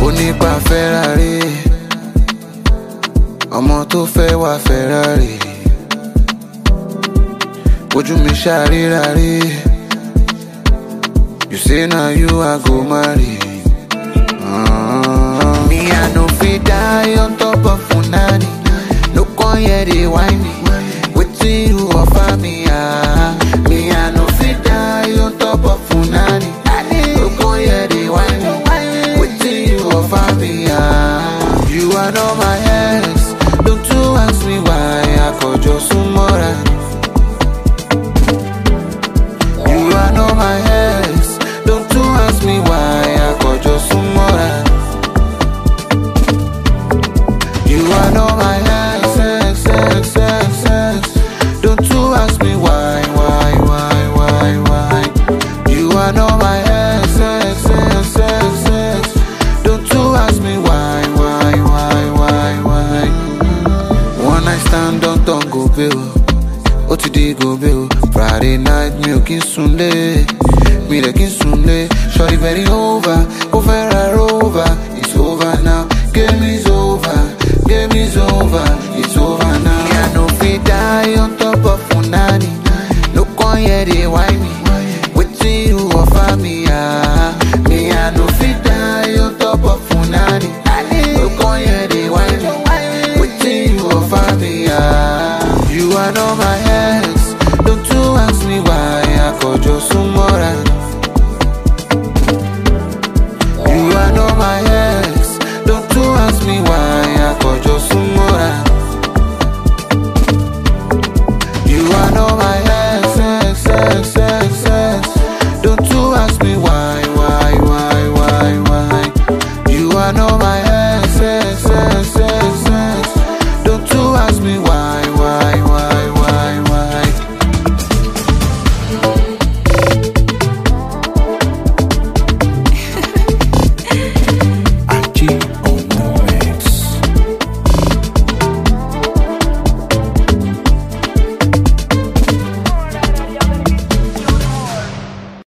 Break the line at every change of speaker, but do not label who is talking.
onípa Ferrari ọmọ tó fẹ́ wá Ferrari ojú mi ṣàríra rí you say na you I go marry. Ah. Me I no fit die on top of Funani no come here dey whine me wetin you offer me ah. Me I no fit die on top of Funani no come here dey whine me wetin you offer me ah. You are not my